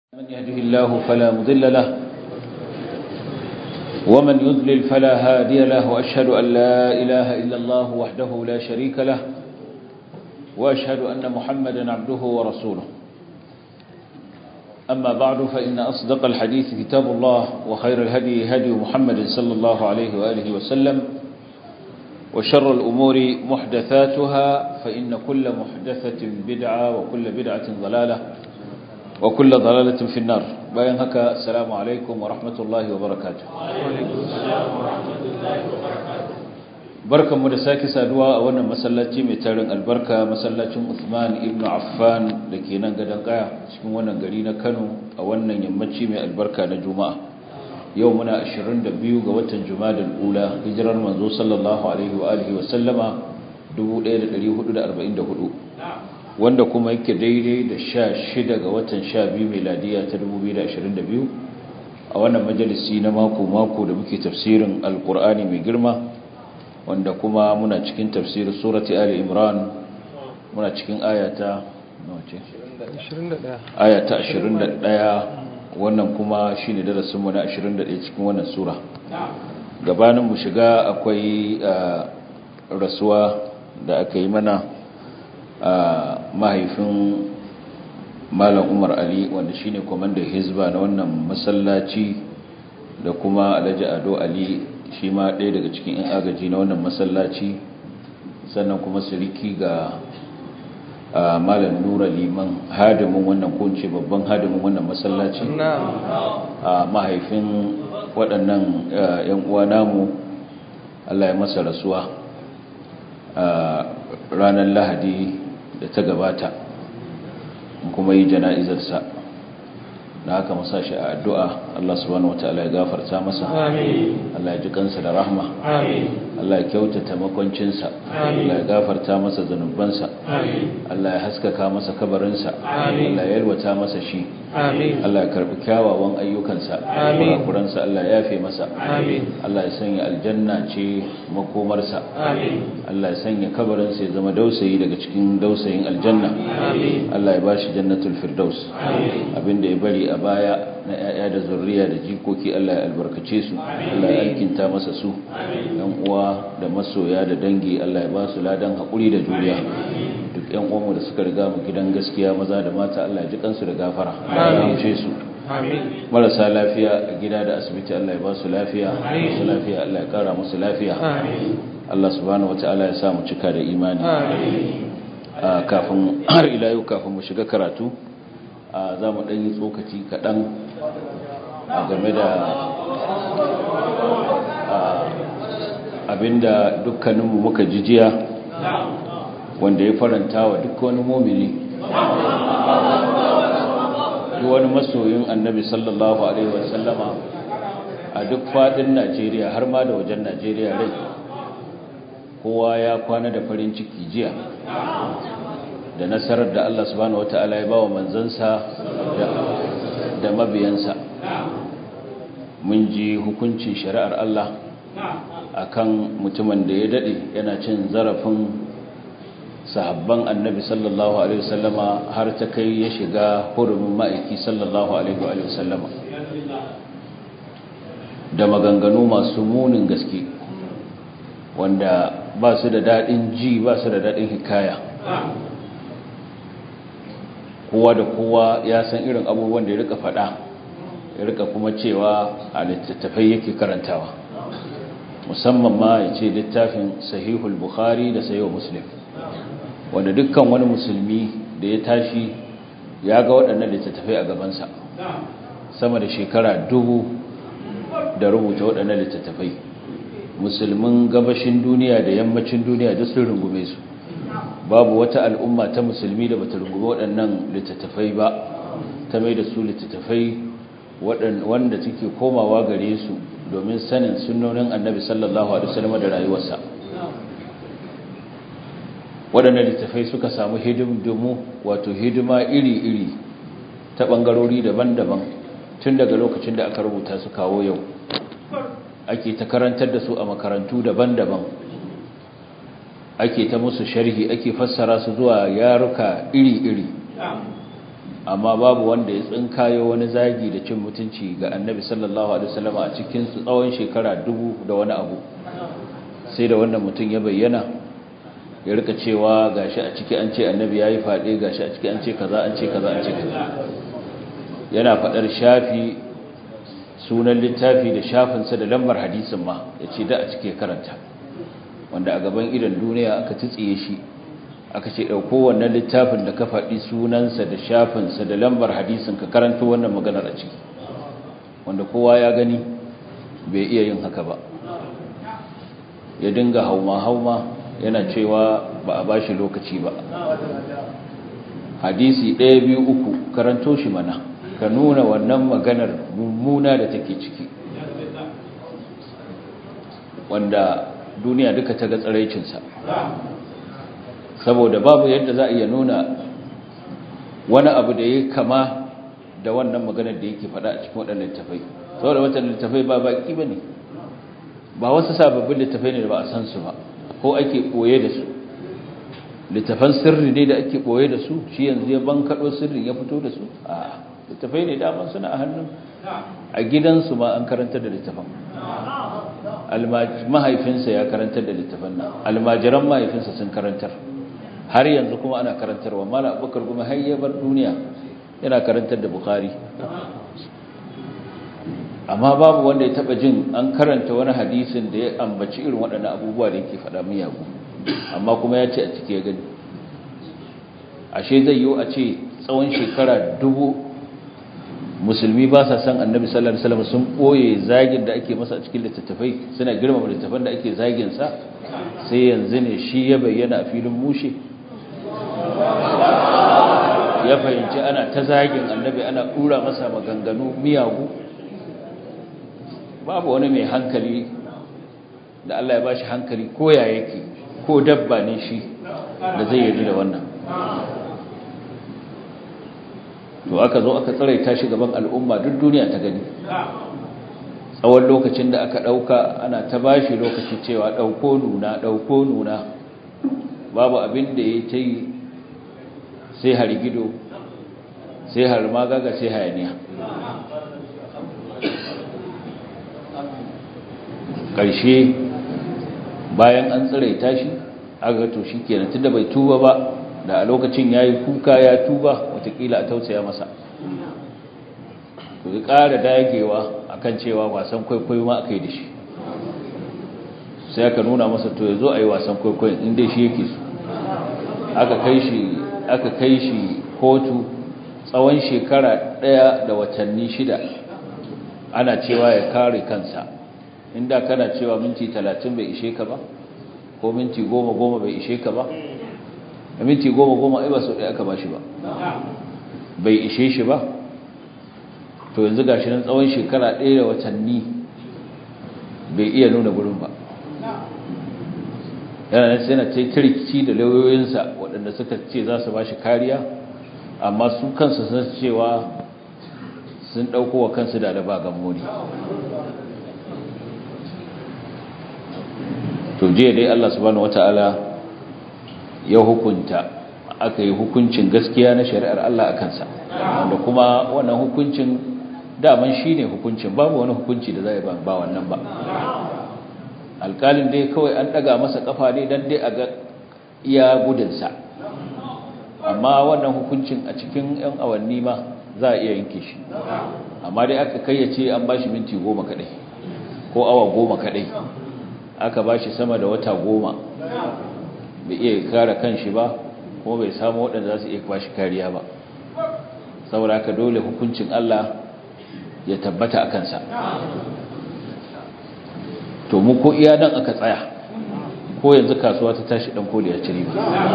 من يهده الله فلا مضل له ومن يضلل فلا هادي له وأشهد أن لا إله إلا الله وحده لا شريك له وأشهد أن محمدا عبده ورسوله أما بعد فإن أصدق الحديث كتاب الله وخير الهدي هدي محمد صلى الله عليه وآله وسلم وشر الأمور محدثاتها فإن كل محدثة بدعة وكل بدعة ضلالة وكل ضلالة في النار باين هكا السلام عليكم ورحمة الله وبركاته بركة مدساكي سادوا أولا مسلاتي متارن البركة مسلاتي عثمان ابن عفان لكي ننقدن قايا شكو وانا قلينا كانوا أولا يمتشي من البركة نجوماء يومنا أشرين دبيو قوة جماد الأولى هجرا منذ صلى الله عليه وآله وسلم دبو ليلة لليه دا أربعين دهدو wanda kuma yake daidai da sha shida ga watan sha biyu meladiya ta 2022 a wannan majalisi na mako-mako da muke tafsirin alkur'ani mai girma wanda kuma muna cikin tafsirin surati ali imran muna cikin ayata ayata 21 wannan kuma shi ne darasinmu na 21 cikin wannan sura gabanin mu shiga akwai rasuwa da aka yi mana a mahaifin malam umar ali wanda shine kwamandan hizba na wannan masallaci da kuma alhaji ado ali shi ma ɗaya daga cikin 'yan agaji na wannan masallaci sannan kuma siriki ga malam nura liman hadimin wannan kunce babban hadimin wannan masallaci a mahaifin waɗannan 'yan uwa namu allah ya masa rasuwa a ranar lahadi da ta gabata kuma yi jana'izarsa da haka masa shi a addu'a Allah subhanahu wata'ala ya gafarta masa Allah ya ji kansa da rahma Allah ya kyautata makwancinsa Allah ya gafarta masa zanubansa Allah ya haskaka masa kabarinsa Allah ya yalwata masa shi Allah ya karbi kyawawan ayyukansa kurakuransa Allah ya yafe masa Allah ya sanya aljanna ce makomarsa Allah ya sanya kabarinsa ya zama dausayi daga cikin dausayin aljanna Allah ya bashi jannatul firdaus abinda ya bari a baya na ‘ya'ya da zurriya da jikoki Allah ya albarkace su Allah ya alkinta masa su ‘yan uwa da masoya da dangi Allah ya ba su ladan haƙuri da juriya duk ‘yan uwanmu da suka riga mu gidan gaskiya maza da mata Allah ya ji kansu da gafara Allah ya ramshe su marasa lafiya a gida da asibiti Allah ya ba su lafiya masu lafiya Allah ya kara musu lafiya Allah subhanahu wata'ala ya sa mu cika da imani kafin har ila yau kafin mu shiga karatu za mu ɗanyi tsokaci kaɗan a game da abinda dukkaninmu muka jijiya wanda ya faranta wa duk wani momini duk wani masoyin annabi sallallahu alaihi wasallama a duk faɗin najeriya har ma da wajen najeriya rai kowa ya kwana da farin ciki jiya da nasarar da Allah subhanahu wata'ala ya bawa manzansa da mabiyansa mun ji hukuncin shari'ar Allah akan mutumin da ya dade yana cin zarafin sahabban annabi sallallahu alaihi wasallama har ta kai ya shiga hurumin ma'aiki sallallahu alaihi wasallama da maganganu masu munin gaske wanda ba su da daɗin ji ba su da daɗin hikaya kowa da kowa ya san irin abubuwan da ya rika faɗa ya rika kuma cewa a littattafai yake karantawa musamman ma ya ce littafin sahihul bukhari da sayo muslim wanda dukkan wani musulmi da ya tashi ya ga waɗannan littattafai a gabansa sama da shekara dubu da rubuta waɗannan littattafai musulmin gabashin duniya da yammacin duniya da sun rungume su babu wata al'umma ta musulmi da bata rungumi waɗannan littattafai ba ta mai da su littattafai wanda take komawa gare su domin sanin sunnonin annabi sallallahu alaihi wasallam da rayuwarsa waɗannan littattafai suka samu hidimdumu wato hidima iri-iri ta ɓangarori daban-daban tun daga lokacin da aka rubuta su kawo yau ake ta karantar da su a makarantu daban-daban ake ta musu sharhi ake fassara su zuwa yaruka iri-iri amma babu wanda ya tsinkayo wani zagi da cin mutunci ga annabi sallallahu alaihi wasallam a cikin su tsawon shekara dubu da wani abu sai da wannan mutum ya bayyana ya rika cewa gashi a ciki an ce annabi yayi fade gashi a ciki an ce kaza an ce kaza an ce kaza yana fadar shafi sunan littafi da shafinsa da lambar hadisin ma yace da a ciki karanta wanda a gaban idan duniya aka tsitsiye shi aka ce ɗauko wannan littafin da ka faɗi sunansa da shafinsa da lambar hadisin ka karanto wannan maganar a ciki wanda kowa ya gani bai iya yin haka ba ya dinga hauma-hauma yana cewa ba a bashi lokaci ba hadisi ɗaya biyu uku karanto shi mana ka nuna wannan maganar mummuna da take ciki wanda duniya duka ta ga tsaraicinsa saboda babu yadda za a iya nuna wani abu da ya kama da wannan maganar da yake faɗa a cikin waɗannan littafai saboda wata littafai ba baƙi ba ne ba wasu sababbin littafai ne da ba a san su ba ko ake ɓoye da su littafan sirri ne da ake ɓoye da su shi yanzu ya bankaɗo sirrin ya fito da su a littafai ne daman suna a hannun a gidansu ma an karantar da littafan mahaifinsa ya karantar da littafan nan almajiran mahaifinsa sun karantar har yanzu kuma ana karantarwa mala abubakar kuma har ya bar duniya yana karantar da bukari amma babu wanda ya taba jin an karanta wani hadisin da ya ambaci irin waɗannan abubuwa da yake faɗa miyagu amma kuma ya ce a cike ya gani ashe zai yiwu a ce tsawon shekara dubu musulmi ba sa san annabi sallallahu alaihi wasallam sun boye zagin da ake masa a cikin littattafai suna girmama littattafan da ake zagin sa sai yanzu ne shi ya bayyana a filin mushe ya fahimci ana ta zagin annabi ana dura masa maganganu miyagu babu wani mai hankali da Allah ya bashi hankali ko ya yake ko dabba ne shi da zai yi da wannan to aka zo aka tsaraita shi gaban al'umma duk duniya ta gani tsawon lokacin da aka ɗauka ana ta bashi lokaci cewa ɗauko nuna ɗauko nuna babu abin da ya ta yi sai harigido sai harmagaga sai hayaniya ƙarshe bayan an tsiraita shi aka to shi kenan tunda bai tuba ba da a lokacin ya yi kuka ya tuba watakila a tausaya masa to ya ƙara dagewa akan cewa wasan kwaikwayo ma aka yi da shi sai aka nuna masa to ya zo a yi wasan kwaikwayon inda shi yake su aka kai shi aka kai shi kotu tsawon shekara ɗaya da watanni shida ana cewa ya kare kansa inda kana cewa minti talatin bai ishe ka ba ko minti goma goma bai ishe ka ba a minti goma goma ai ba sau ɗaya aka ba shi ba bai ishe shi ba to yanzu gashi nan tsawon shekara ɗaya da watanni bai iya nuna gurin ba yana nan sai na ta rikici da lauyoyinsa waɗanda suka ce za su ba shi kariya amma su kansu sun cewa sun ɗauko wa kansu da da ba gammoni to jiya dai Allah subhanahu wata'ala ya hukunta aka yi hukuncin gaskiya na shari'ar Allah a kansa wanda kuma wannan hukuncin daman shi ne hukuncin babu wani hukunci da zai ba wannan ba alkalin dai kawai an daga masa kafa ne don dai a ga iya gudunsa amma wannan hukuncin a cikin 'yan awanni ma za a iya yanke shi amma dai aka kayyace an ba shi minti goma kadai ko awa goma kadai aka ba shi sama da wata goma bai iya kare kanshi ba kuma bai samu waɗanda za su iya kwashi kariya ba saboda haka dole hukuncin Allah ya tabbata a kansa to mu ko iya nan aka tsaya ko yanzu kasuwa ta tashi dan kodi ya ci riba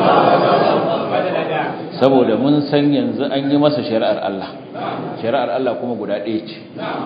saboda mun san yanzu an yi masa shari'ar Allah shari'ar Allah kuma guda ɗaya ce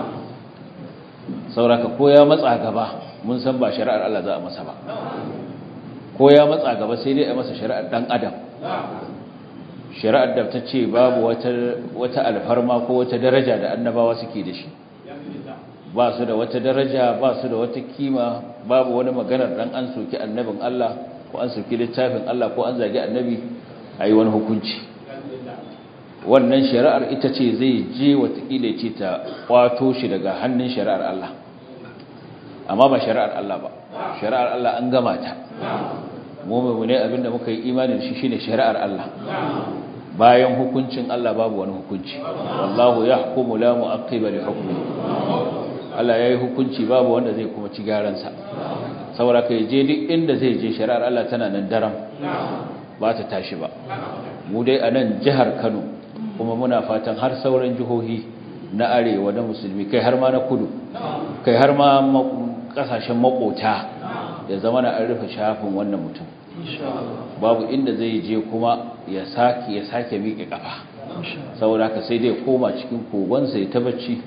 sauraka ko ya matsa gaba mun san ba shari'ar Allah za a masa ba ko ya matsa gaba sai dai a masa shari'ar dan adam shari'ar da ta ce babu wata alfarma ko wata daraja da annabawa suke da shi ba su da wata daraja ba su da wata kima babu wani maganar dan an soki annabin Allah ko an soki littafin Allah ko an zagi annabi a yi wani hukunci wannan shari'ar ita ce zai je watakila ce ta kwato shi daga hannun shari'ar Allah amma ba shari'ar Allah ba shari'ar Allah an gama ta mu ne abinda muka yi imanin shi shine shari'ar Allah bayan hukuncin Allah babu wani hukunci wallahu yahkumu la mu'aqqiba li hukmi Allah yayi hukunci babu wanda zai kuma ci garan sa saboda kai je duk inda zai je shari'ar Allah tana nan daram ba ta tashi ba mu dai a nan jihar Kano kuma muna fatan har sauran jihohi na arewa na musulmi kai har ma na kudu kai har ma kasashen makota ya zama na an rufe shafin wannan mutum babu inda zai je kuma ya sake ya sake miƙe kafa saboda haka sai dai koma cikin kogonsa ya ta bacci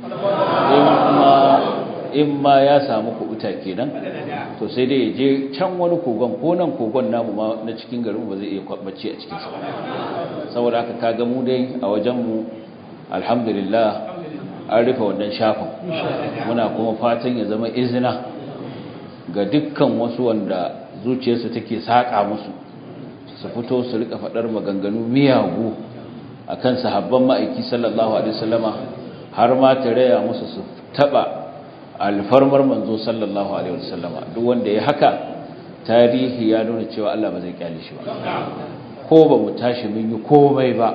in ma ya samu kubuta kenan to sai dai ya je can wani kogon ko nan kogon namu ma na cikin garin ba zai iya bacci a cikinsa saboda haka kaga mu dai a wajenmu alhamdulillah an rufe wannan shafin muna kuma fatan ya zama izina ga dukkan wasu wanda zuciyarsu take saƙa musu su fito su rika faɗar maganganu miyagu a kan sahabban ma'aiki sallallahu alaihi wasallama har ma ta raya musu su taɓa alfarmar manzo sallallahu alaihi wasallama duk wanda ya haka tarihi ya nuna cewa Allah ba zai kyale shi ba ko ba mu tashi mun yi komai ba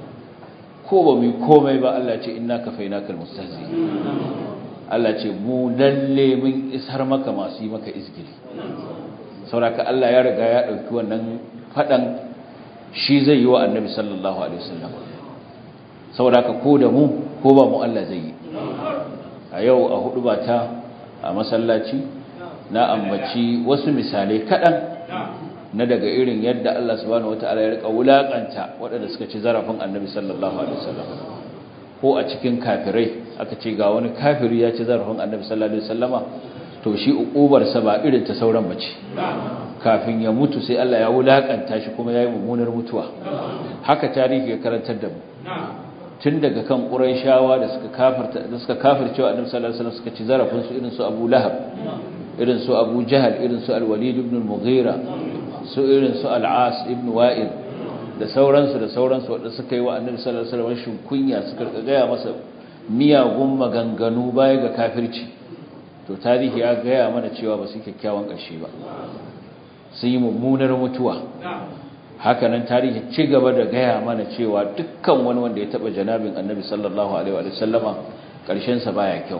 ko ba mu yi komai ba Allah ce inna kafainakal mustahzi Allah ce mu lalle mun isar maka masu yi maka izgiri sauraka Allah ya riga ya ɗauki wannan faɗan shi zai yi wa annabi sallallahu alaihi wasallam sauraka ko da mu ko ba mu Allah zai yi a yau a hudu ba ta a masallaci na ambaci wasu misalai kaɗan na daga irin yadda Allah subhanahu wataala ya rika wulakanta waɗanda suka ci zarafin annabi sallallahu alaihi wasallam ko a cikin kafirai aka ce ga wani kafiri ya ci zarafin annabi sallallahu alaihi wasallama to shi ukubarsa ba irin ta sauran bace kafin ya mutu sai Allah ya wulakanta shi kuma yayi mummunar mutuwa haka tarihi ya karantar da mu tun daga kan quraishawa da suka kafirta da suka kafircewa annabi sallallahu alaihi wasallam suka ci zarafin su irin su Abu Lahab irin su Abu Jahal irin su Al-Walid ibn al-Mughira su irin su Al-As ibn Wa'il da sauransu da sauransu wanda suka yi wa annabi sallallahu alaihi wasallam shin kunya suka gaya masa miyagun maganganu baya ga kafirci to tarihi ya gaya mana cewa ba su kyakkyawan ƙarshe ba sun yi mummunar mutuwa hakanan tarihi ci gaba da gaya mana cewa dukkan wani wanda ya taba janabin annabi sallallahu alaihi wa sallama ƙarshen sa baya kyau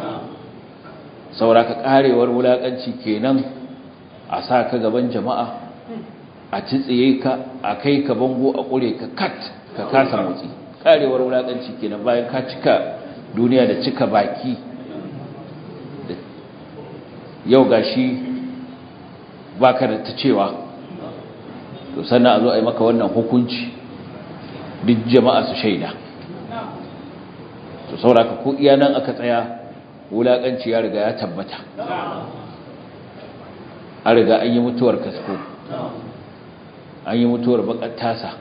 sauraka karewar wulakanci kenan a sa ka gaban jama'a a tsitsiye ka a kai ka bango a ƙure ka kat ka kasa motsi karewar wulakanci kenan bayan ka cika duniya da cika baki yau gashi baka da ta cewa to sannan a zo a yi maka wannan hukunci duk jama'a su shaida to sauraka ko iya nan aka tsaya wulaƙanci ya riga ya tabbata an riga an yi mutuwar kasko an yi mutuwar bakar tasa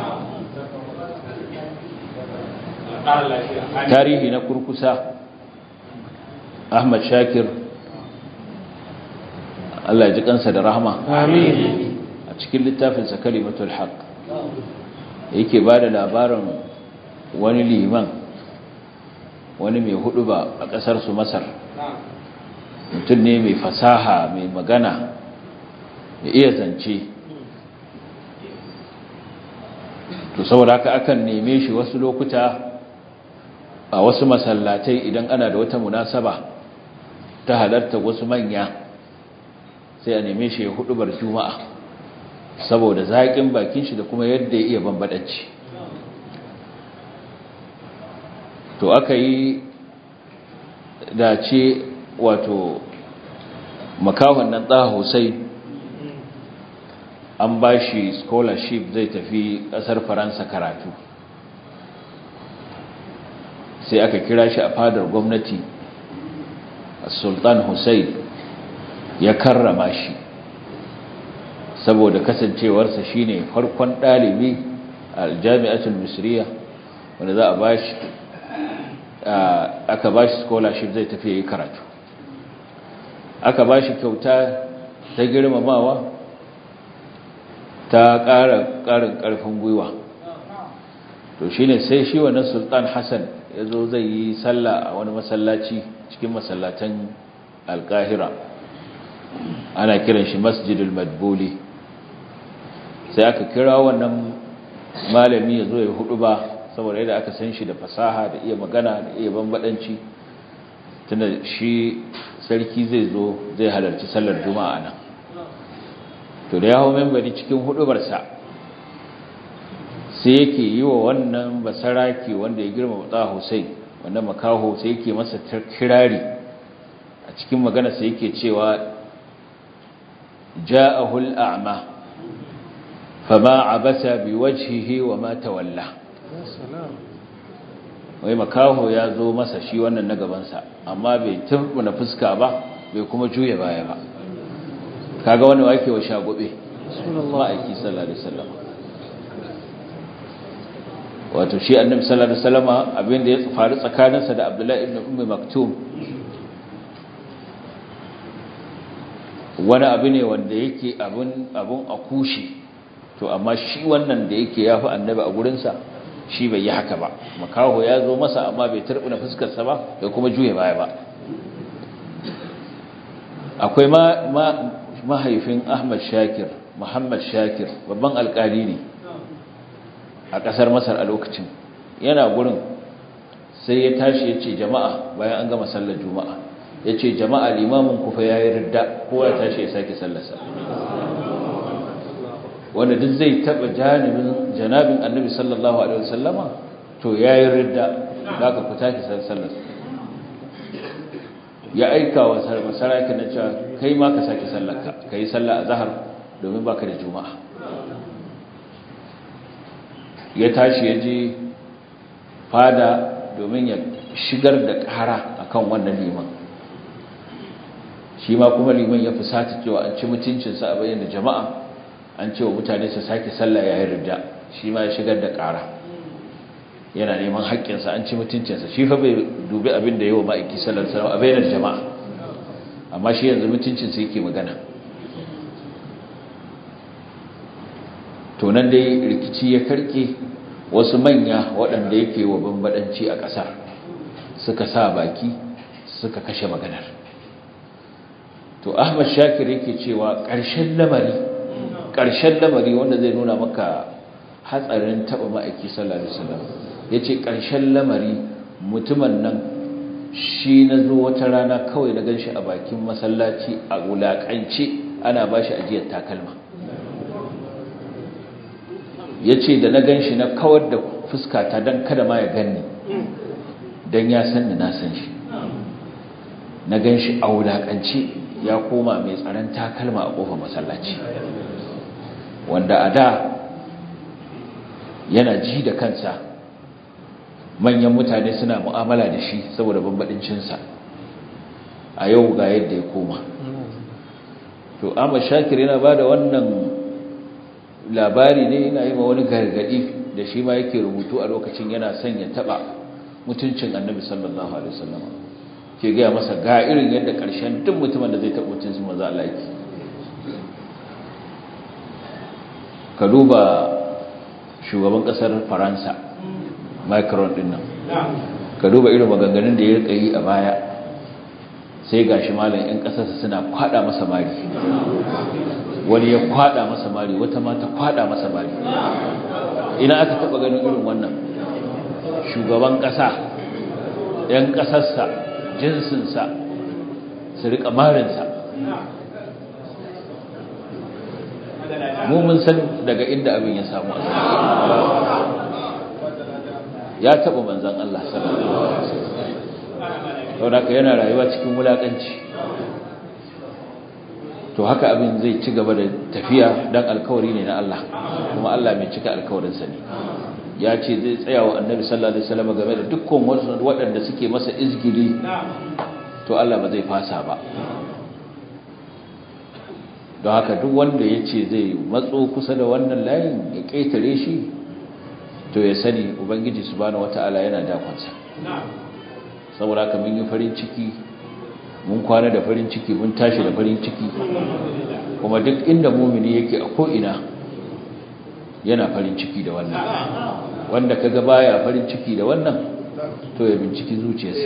tarihi na kurkusa ahmad shakir Allah ya ji kansa da rahama amin a cikin littafinsa kalimatul haq yake ba da labarin wani liman wani mai hudu ba a kasar su masar mutum ne mai fasaha mai magana ya iya zance to saboda haka akan neme shi wasu lokuta a wasu masallatai idan ana da wata munasaba ta halarta wasu manya sai a neme shi ya hudubar juma'a saboda zaƙin bakin shi da kuma yadda ya iya bambadanci to aka yi dace wato makahon nan ɗaha husai an ba shi scholarship zai tafi ƙasar faransa karatu sai aka kira shi a fadar gwamnati sultan hussein ya karrama shi saboda kasancewarsa shine farkon ɗalibi a jami'atul misriya wanda za a bashi aka bashi scholarship zai tafi yi karatu aka bashi kyauta ta girmamawa ta ƙara ƙarin ƙarfin gwiwa to shine sai shi wannan sultan hassan ya zo zai yi sallah a wani masallaci cikin masallatan alkahira ana kiran shi masjidul madbuli sai aka kira wannan malami ya zo ya hudu ba saboda yadda aka san shi da fasaha da iya magana da iya bambadanci tunda shi sarki zai zo zai halarci sallar juma'a nan to da ya hau membari cikin hudubarsa sai yake yi wa wannan basaraki wanda ya girma mutsa hussein wannan makaho sai yake masa kirari a cikin magana sai yake cewa ja'ahul a'ma fama abasa biwajhihi wa ma tawalla wai makaho ya zo masa shi wannan na gabansa amma bai turbuna fuska ba bai kuma juya baya ba kaga wani wake wa shagobe ma'aiki sallallahu alaihi wasallam wato shi annabi sallallahu alaihi wasallam abinda ya faru tsakaninsa da Abdullahi ibn Ummi Maktum wani abu ne wanda yake abun abun akushi to amma shi wannan da yake yafi annabi a gurinsa shi bai yi haka ba makaho ya zo masa amma bai turbuna fuskarsa ba bai kuma juye baya ba akwai mahaifin Ahmad Shakir Muhammad Shakir babban alkali ne a ƙasar Masar a lokacin yana gurin sai ya tashi ya ce jama'a bayan an gama sallar juma'a ya ce jama'a limamin kufa ya yi ridda kowa ya tashi ya sake sallarsa wanda duk zai taɓa janibin janabin annabi sallallahu alaihi wasallama to ya yi ridda za ka ku tashi sallarsa ya aika wa masaraki na cewa kai ma ka sake sallarka ka yi sallah a zahar domin baka da juma'a ya tashi ya je fada domin ya shigar da ƙara akan wannan liman shi ma kuma liman ya fusata cewa an ci mutuncinsa a bayyana jama'a an cewa mutane su sake sallah yayin ridda shi ma ya shigar da ƙara yana neman haƙƙinsa an ci mutuncinsa shi fa bai dubi abin da yawa ma'aiki sallar salama a bayyana jama'a amma shi yanzu mutuncinsa yake magana to nan dai rikici ya karke wasu manya waɗanda yake wa bambadanci a ƙasar suka sa baki suka kashe maganar to ahmad shakir yake cewa ƙarshen lamari ƙarshen lamari wanda zai nuna maka hatsarin taɓa ma'aiki sallallahu alaihi wasallam yace ƙarshen lamari mutumin nan shi na zo wata rana kawai na ganshi a bakin masallaci a wulaƙance ana bashi ajiyar takalma ya ce da na gan shi na kawar da fuskata don kada ma ya ganni don ya san da na san shi na gan shi a wulaƙance ya koma mai tsaron takalma a ƙofar masallaci wanda a da yana ji da kansa manyan mutane suna mu'amala da shi saboda bambaɗincinsa a yau ga yadda ya koma to amma shakir yana ba da wannan labari ne yana yi ma wani gargadi da shi ma yake rubutu a lokacin yana son ya taba mutuncin annabi sallallahu alaihi wasallam ke gaya masa ga irin yadda karshen duk mutumin da zai taba mutuncin manzo Allah yake ka duba shugaban kasar Faransa Macron din nan ka duba irin maganganun da ya rika yi a baya sai gashi malam yan kasarsa suna kwada masa mari wani ya kwada masa mari wata ma ta kwada masa mari ina aka taba ganin irin wannan shugaban kasa yan kasarsa jinsinsa su rika marinsa mu mun san daga inda abin ya samu ya taba manzan Allah sallallahu alaihi wasallam saboda yana rayuwa cikin wulakanci to haka abin zai ci gaba da tafiya dan alkawari ne na Allah kuma Allah mai cika alkawarinsa ne ya ce zai tsaya wa annabi sallallahu alaihi wasallam game da dukkan wasu waɗanda suke masa izgili to Allah ba zai fasa ba don haka duk wanda ya ce zai matso kusa da wannan layin ya ƙetare shi to ya sani ubangiji subhanahu wata'ala yana dakonsa saboda haka mun yi farin ciki mun kwana da farin ciki mun tashi da farin ciki kuma duk inda mumini yake a ko'ina yana farin ciki da wannan wanda kaga baya farin ciki da wannan to ya binciki zuciyarsa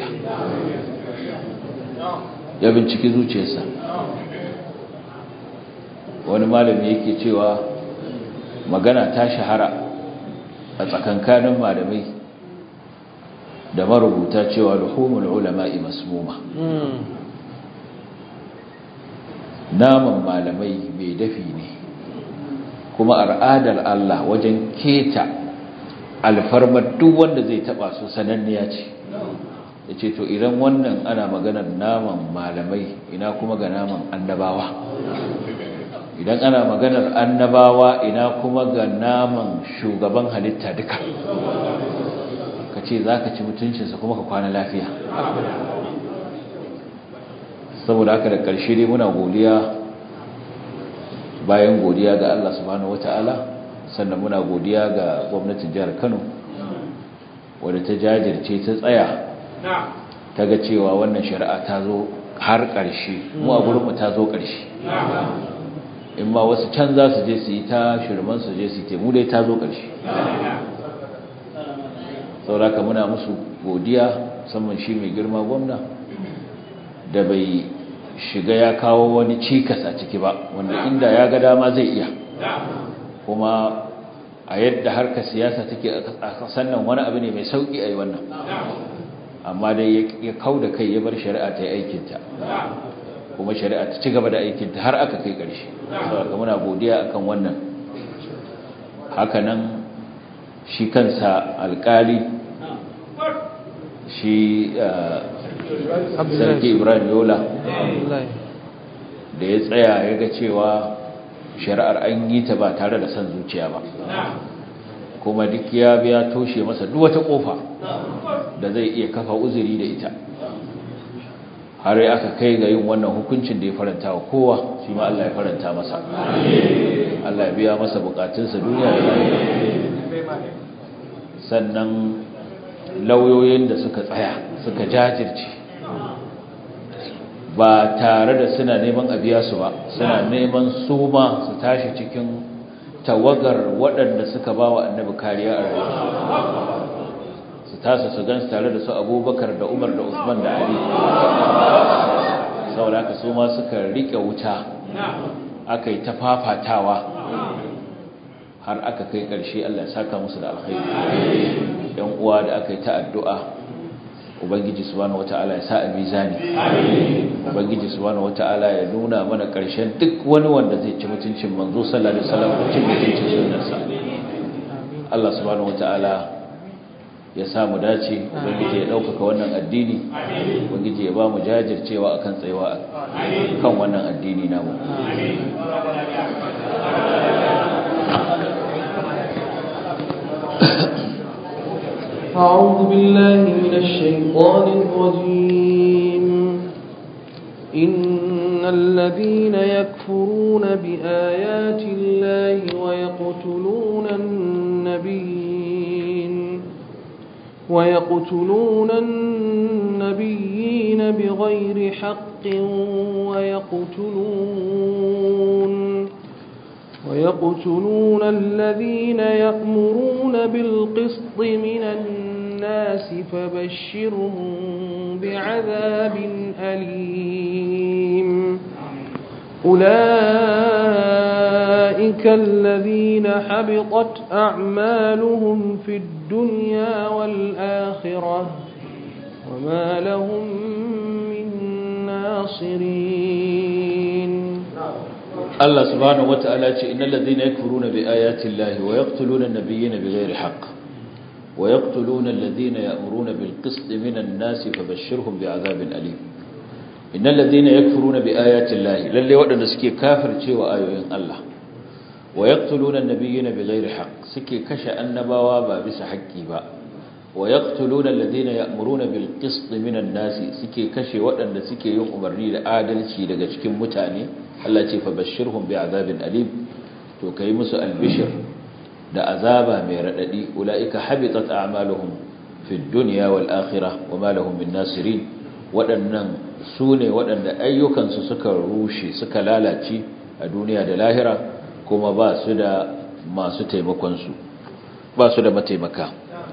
ya binciki zuciyarsa wani malami yake cewa magana ta shahara a tsakankanin malamai da marubuta cewa luhumul ulama'i masmuma naman malamai mai dafi ne kuma al'adar Allah wajen keta alfarmar duk wanda zai taba su sananniya ce ya ce to idan wannan ana maganar naman malamai ina kuma ga naman annabawa idan ana maganar annabawa ina kuma ga naman shugaban halitta duka ka ce za ka ci mutuncinsa kuma ka kwana lafiya saboda haka da ƙarshe dai muna godiya bayan godiya ga Allah subhanahu wata'ala sannan muna godiya ga gwamnatin jihar Kano wadda ta jajirce ta tsaya ta ga cewa wannan shari'a ta zo har ƙarshe mu a gurinmu ta zo ƙarshe in ma wasu can za su je su yi ta shirman su je su yi mu dai ta zo ƙarshe sauraka muna musu godiya musamman shi mai girma gwamna da bai shiga ya kawo wani cikas a ciki ba wanda inda ya ga dama zai iya kuma a yadda harkar siyasa take a kasan nan wani abu ne mai sauki a yi wannan amma dai ya kau da kai ya bar shari'a ta yi aikinta kuma shari'a ta ci gaba da aikinta har aka kai ƙarshe saboda muna godiya akan wannan hakanan shi kansa alƙali shi sarki ibrahim yola da ya tsaya ya ga cewa shari'ar an yi ta ba tare da son zuciya ba kuma duk ya biya toshe masa duk wata kofa da zai iya kafa uzuri da ita har ya aka kai ga yin wannan hukuncin da ya faranta wa kowa shi ma Allah ya faranta masa Allah ya biya masa bukatunsa duniya da lahira sannan lauyoyin da suka tsaya suka jajirce ba tare da suna neman a biya su ba suna neman su ma su tashi cikin tawagar waɗanda suka ba wa annabi kariya a rayuwa su tasa su gan tare da su abubakar da umar da usman da ali saboda haka su ma suka riƙe wuta aka yi ta fafatawa har aka kai ƙarshe allah ya saka musu da alkhairi yan uwa da aka yi ta addu'a ubangiji subhanahu wata'ala ya sa a mizani ubangiji subhanahu wata'ala ya nuna mana ƙarshen duk wani wanda zai ci mutuncin manzo sallallahu alaihi wasallam da cin mutuncin sunnarsa Allah subhanahu wata'ala ya sa mu dace ubangiji ya ɗaukaka wannan addini ubangiji ya ba mu jajircewa akan tsayawa kan wannan addini namu أعوذ بالله من الشيطان الرجيم إن الذين يكفرون بآيات الله ويقتلون النبيين ويقتلون النبيين بغير حق ويقتلون ويقتلون الذين يأمرون بالقسط من الناس فبشرهم بعذاب أليم أولئك الذين حبطت أعمالهم في الدنيا والآخرة وما لهم من ناصرين Allah subhanahu wata'ala ce innal ladhina yakfuruna bi ayati llahi wa yaqtuluna an-nabiyyina bighairi haqq wa yaqtuluna alladhina ya'muruna bil qisti minan nasi fabashshirhum bi'adhabin alim innal ladhina yakfuruna bi ayati llahi lalle wadanda suke kafircewa ayoyin Allah wa yaqtuluna an-nabiyyina bighairi haqq suke kashe annabawa ba bisa haƙƙi ba wa yaqtuluna alladhina ya'muruna bil qisti minan nasi suke kashe wadanda suke yin umarni da adalci daga cikin mutane Allah ce fa bashirhum bi azabin alim to kai musu albishir da azaba mai radadi ulaika habitat a'maluhum fid dunya wal akhirah wama lahum min nasirin wadannan sune wadanda ayyukan su suka rushe suka lalace a duniya da lahira kuma ba su da masu taimakonsu ba su da mataimaka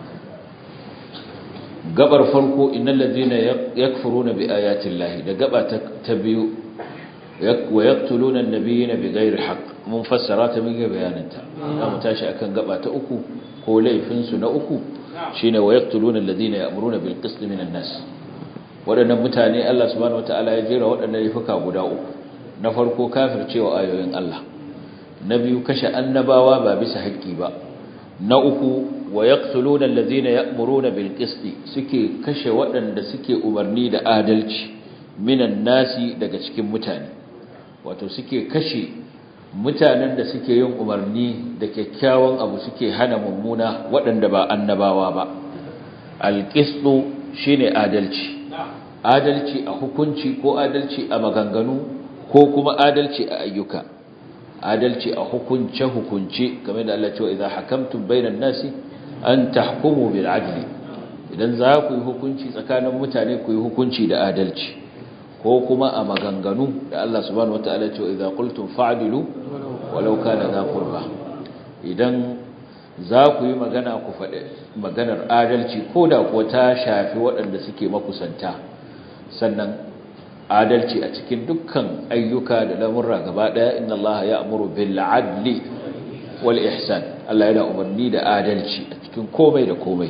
gabar farko innal ladina yakfuruna bi ayati llahi da gaba ta biyu wa yaqtuluna an-nabiyina bighairi haqq mun fassara ta mun ga bayananta mu tashi akan gaba ta uku ko laifin su na uku shine wa yaqtuluna alladhina ya'muruna bil qist minan nas wadannan mutane Allah subhanahu wataala ya jera wadannan laifuka guda uku na farko kafircewa ayoyin Allah na biyu kashe annabawa ba bisa haƙƙi ba na uku wa yaqtuluna alladhina ya'muruna bil qist suke kashe waɗanda suke umarni da adalci minan nasi daga cikin mutane wato suke kashe mutanen da suke yin umarni da kyakkyawan abu suke hana mummuna waɗanda ba annabawa ba alƙisɗu shine adalci adalci a hukunci ko adalci a maganganu ko kuma adalci a ayyuka adalci a hukunce hukunce game da Allah cewa idan hakamtum bainan nasi an tahkumu bil adli idan za ku yi hukunci tsakanin mutane ku yi hukunci da adalci ko kuma a maganganu da Allah subhanahu wataala cewa idan qultum fa'dilu walau kana za qurba idan za ku yi magana ku faɗi maganar adalci ko da kuwa ta shafi waɗanda suke makusanta sannan adalci a cikin dukkan ayyuka da lamurra gaba ɗaya inna Allah ya amuru bil adli wal ihsan Allah yana umarni da adalci a cikin komai da komai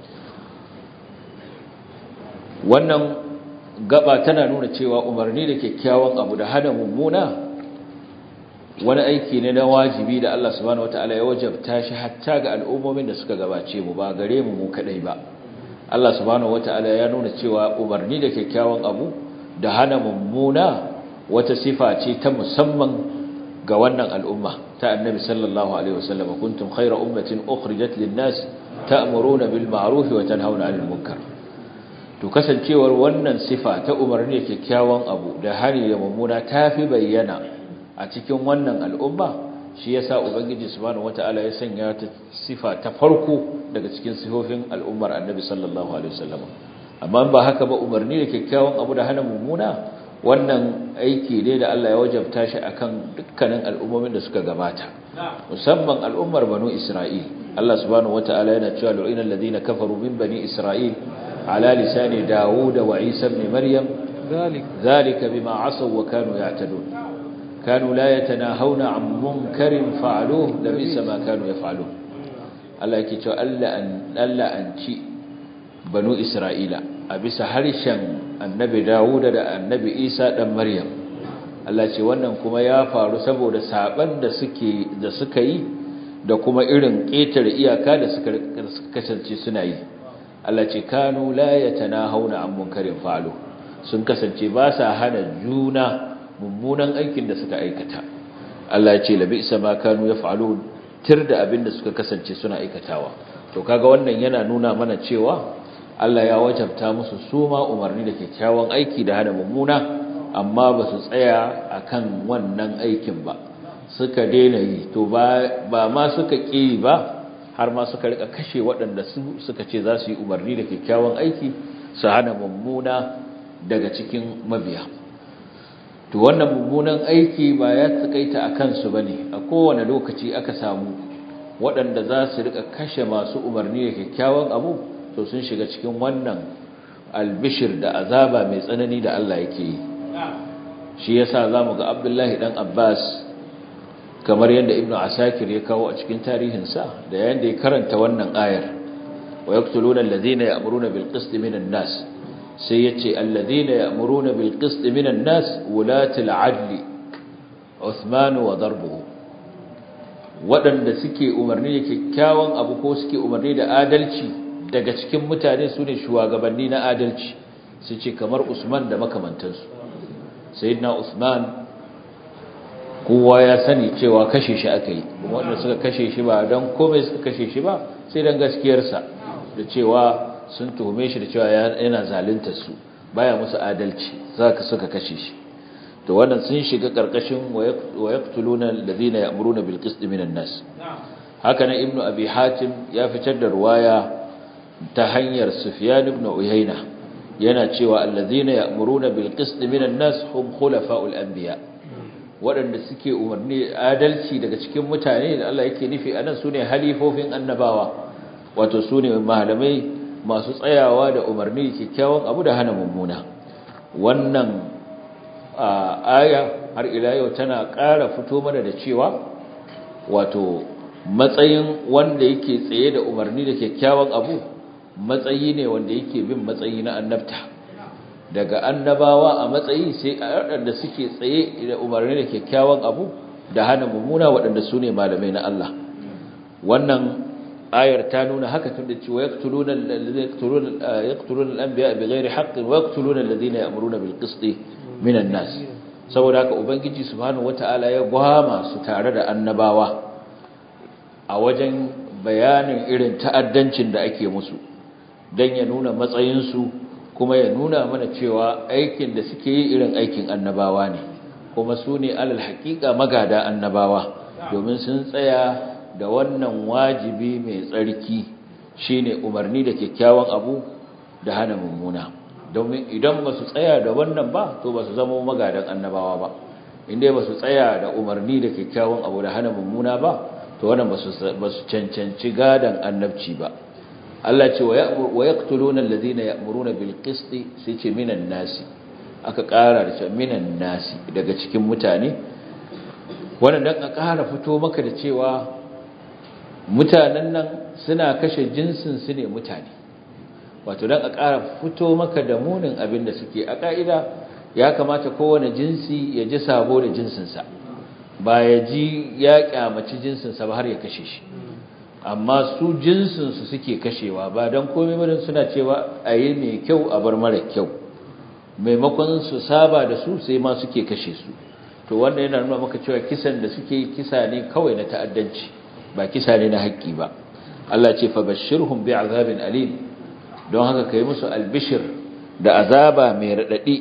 wannan gaba tana nuna cewa umarni da kyakkyawan abu da hana mummuna wani aiki ne na wajibi da Allah subhanahu wataala ya wajabta shi hatta ga al'ummomin da suka gabace mu ba gare mu mu kadai ba Allah subhanahu wataala ya nuna cewa umarni da kyakkyawan abu da hana mummuna wata sifa ce ta musamman ga wannan al'umma ta annabi sallallahu alaihi wasallam kuntum khayra ummatin ukhrijat lin-nas ta'muruna bil ma'ruf wa tanhauna 'anil munkar to kasancewar wannan sifa ta umarni da kyakkyawan abu da hari da mummuna tafi bayyana a cikin wannan al'umma shi yasa ubangiji subhanahu wataala ya sanya ta sifa ta farko daga cikin sifofin al'ummar annabi sallallahu alaihi wasallam amma ba haka ba umarni da kyakkyawan abu da hana mummuna wannan aiki ne da Allah ya wajabta shi akan dukkanin al'ummomin da suka gabata musamman al'ummar banu Isra'il Allah subhanahu wataala yana cewa lu'ina alladhina kafaru min bani Isra'il ala lisani Dawud wa Isa ibn Maryam dhalika bima asaw wa kanu ya'tadun kanu la yatanahawna 'an munkarin fa'aluhu labisa ma kanu yaf'alun Allah yake cewa Allah an Allah an ci banu Isra'ila a bisa harshen annabi Dawuda da annabi Isa dan Maryam Allah ce wannan kuma ya faru saboda saban da suke da suka yi da kuma irin ƙetare iyaka da suka kasance suna yi Allah ce kanu la yatanahawna an munkarin fa'alu sun kasance ba sa hana juna mummunan aikin da suka aikata Allah ya ce labi ma kanu yaf'alun tir da abin da suka kasance suna aikatawa to kaga wannan yana nuna mana cewa Allah ya wajabta musu suma umarni da kyakkyawan aiki da hana mummuna amma ba su tsaya akan wannan aikin ba suka daina yi to ba ba ma suka ƙi ba har ma suka rika kashe waɗanda su suka ce za su yi umarni da kyakkyawan aiki su hana mummuna daga cikin mabiya to wannan mummunan aiki ba ya tsakaita a kansu bane a kowane lokaci aka samu waɗanda za su rika kashe masu umarni da kyakkyawan abu to sun shiga cikin wannan albishir da azaba mai tsanani da Allah yake yi shi yasa zamu ga Abdullahi dan Abbas kamar yadda Ibn Asakir ya kawo a cikin tarihinsa da yayin da ya karanta wannan ayar wa yaqtuluna alladhina ya'muruna bil qist minan nas sai yace alladhina ya'muruna bil qist minan nas wulatul adli Uthman wa darbuhu waɗanda suke umarni da kyakkyawan abu ko suke umarni da adalci daga cikin mutane su ne shugabanni na adalci su ce kamar usman da makamantansu sayyidina usman kowa ya sani cewa kashe shi aka yi wanda suka kashe shi ba don komai suka kashe shi ba sai don gaskiyarsa da cewa sun tuhume shi da cewa yana zalunta su baya musu adalci za ka suka kashe shi to wannan sun shiga karkashin wa yaqtuluna alladhina ya'muruna bil qist minan nas haka nan ibnu abi hatim ya fitar da ruwaya ta hanyar Sufyan ibn Uyayna yana cewa alladhina ya'muruna bil qist minan nas hum khulafa'ul anbiya waɗanda suke umarni adalci daga cikin mutane da Allah yake nufi anan sune halifofin annabawa wato sune malamai masu tsayawa da umarni kyakkyawan abu da hana mummuna wannan aya har ila yau tana ƙara fito mana da cewa wato matsayin wanda yake tsaye da umarni da kyakkyawan abu matsayi ne wanda yake bin matsayi na annabta daga annabawa a matsayi sai waɗanda suke tsaye da umarni da kyakkyawan abu da hana mummuna waɗanda su ne malamai na Allah wannan ayar ta nuna haka tun da cewa yaqtuluna alladhina yaqtuluna al-anbiya bighairi haqqin wa yaqtuluna alladhina ya'muruna bil qisti minan nas saboda haka ubangiji subhanahu wataala ya gwama su tare da annabawa a wajen bayanin irin ta'addancin da ake musu dan ya nuna matsayin su kuma ya nuna mana cewa aikin da suke yi irin aikin annabawa ne kuma su ne alal haƙiƙa magada annabawa domin sun tsaya da wannan wajibi mai tsarki shine umarni da kyakkyawan abu da hana mummuna domin idan ba su tsaya da wannan ba to ba su zama magadan annabawa ba inda ba su tsaya da umarni da kyakkyawan abu da hana mummuna ba to wannan ba su cancanci gadan annabci ba Allah ce wa yaqtuluna alladhina ya'muruna bil qisti sai ce minan nasi aka ƙara da cewa minan nasi daga cikin mutane wannan dan a ƙara fito maka da cewa mutanen nan suna kashe jinsin su ne mutane wato dan a ƙara fito maka da munin abin da suke a ƙa'ida ya kamata kowane jinsi ya ji sabo da jinsinsa ba ya ji ya kyamaci jinsinsa ba har ya kashe shi amma su jinsinsu suke kashewa ba don komai barin suna cewa a yi mai kyau a bar mara kyau maimakon su saba da su sai ma suke kashe su to wannan yana nuna maka cewa kisan da suke kisa ne kawai na ta'addanci ba kisa ne na haƙƙi ba Allah ce fa bashirhum bi azabin alim don haka kai musu albishir da azaba mai radadi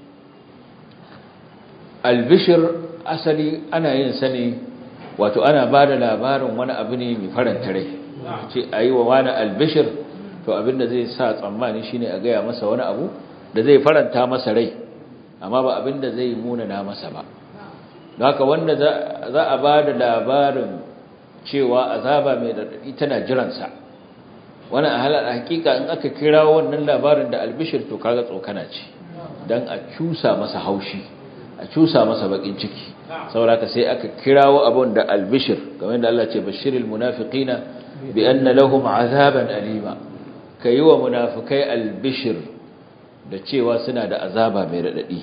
albishir asali ana yin sa ne wato ana ba da labarin wani abu ne mai faranta rai ce a yi wa wani albishir to abinda zai sa tsammani shine a gaya masa wani abu da zai faranta masa rai amma ba abinda zai munana masa ba don haka wanda za a ba da labarin cewa azaba mai daɗaɗi tana jiransa wani a halar hakika in aka kira wannan labarin da albishir to kaga tsokana ce don a cusa masa haushi a cusa masa bakin ciki sauraka sai aka kirawo abun da albishir kamar da Allah ce bashiril munafiqina bi anna lahum azaban alima kai wa munafikai albishir da cewa suna da azaba mai radadi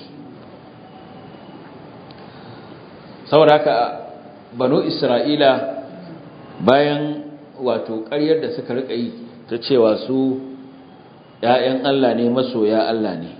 sauraka banu isra'ila bayan wato ƙaryar da suka rika yi ta cewa su ƴaƴan Allah ne masoya Allah ne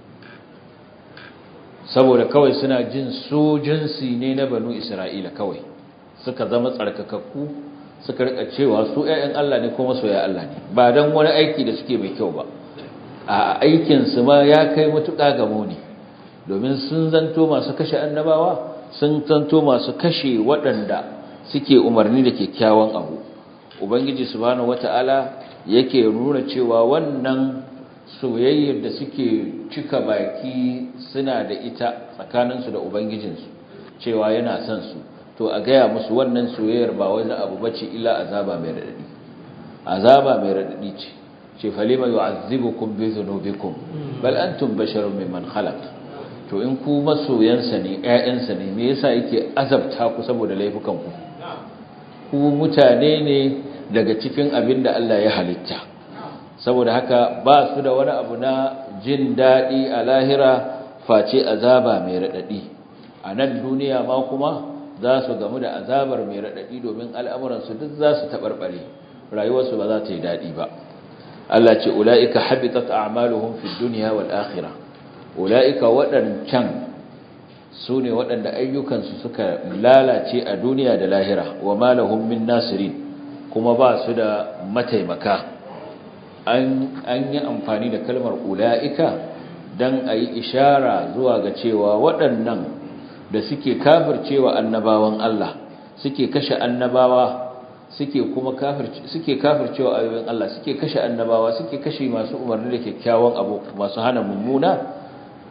saboda kawai suna jin su jinsi ne na banu isra'ila kawai suka zama tsarkakakku suka rika cewa su ƴaƴan Allah ne kuma soyayya Allah ne ba dan wani aiki da suke mai kyau ba a aikin su ma ya kai mutuƙa ga muni domin sun zanto masu kashe annabawa sun zanto masu kashe waɗanda suke umarni da kyakkyawan abu ubangiji subhanahu wata'ala yake nuna cewa wannan soyayyar da suke cika baki suna da ita tsakaninsu da ubangijinsu cewa yana son su to a gaya musu wannan soyayyar ba wani abu bace illa azaba mai radadi azaba mai radadi ce ce falima yu'azzibukum bi dhunubikum bal antum basharun mimman khalaq to in ku masoyansa ne ƴaƴansa ne me yasa yake azabta ku saboda laifukan ku ku mutane ne daga cikin abin da Allah ya halitta saboda haka ba su da wani abu na jin daɗi a lahira face azaba mai raɗaɗi a nan duniya ma kuma za su gamu da azabar mai raɗaɗi domin al'amuransu duk za su taɓarɓare rayuwarsu ba za ta yi daɗi ba Allah ce ula'ika habitat a'maluhum fi duniya wal akhirah ula'ika waɗancan su ne waɗanda ayyukansu suka lalace a duniya da lahira wa malahum min nasirin kuma ba su da mataimaka an yi amfani da kalmar ula'ika don a yi ishara zuwa ga cewa waɗannan da suke kafircewa annabawan Allah suke kashe annabawa suke kuma suke kafircewa ayoyin Allah suke kashe annabawa suke kashe masu umarni da kyakkyawan abu masu hana mummuna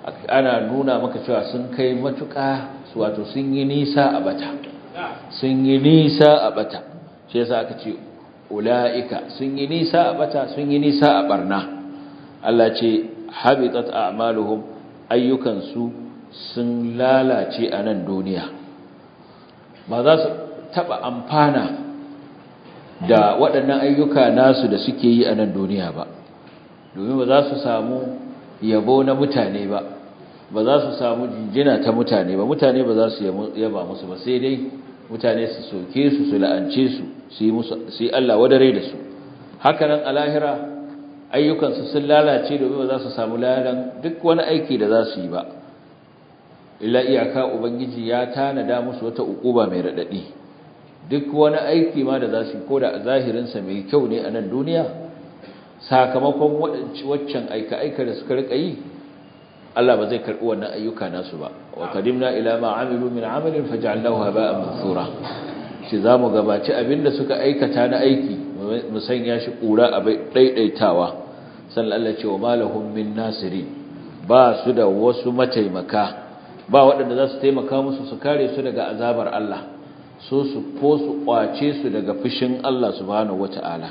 ana nuna maka cewa sun kai matuƙa wato sun yi nisa a bata sun yi nisa a bata shi yasa aka ce ula'ika sun yi nisa a bata sun yi nisa a barna Allah ce habitat a'maluhum ayyukansu sun lalace a nan duniya ba za su taba amfana da waɗannan ayyuka nasu da suke yi a nan duniya ba domin ba za su samu yabo na mutane ba ba za su samu jinjina ta mutane ba mutane ba za su yaba musu ba sai dai mutane su soke su su la'ance su su yi Allah wadare da su hakanan a lahira ayyukansu sun lalace domin ba za su samu lalan duk wani aiki da za su yi ba illa iyaka ubangiji ya tanada musu wata ukuba mai radadi duk wani aiki ma da za su yi ko da a zahirinsa mai kyau ne a nan duniya sakamakon waccan aika-aika da suka rika yi Allah ba zai karɓi wannan ayyuka nasu ba wa qadimna ila ma amilu min amalin faj'alnahu haba'an mansura shi zamu gabaci abinda suka aikata na aiki mu sanya shi kura a daidaitawa sannan Allah ce wa malahum min nasiri ba su da wasu mataimaka ba waɗanda za su taimaka musu su kare su daga azabar Allah so su ko su kwace su daga fushin Allah subhanahu wata'ala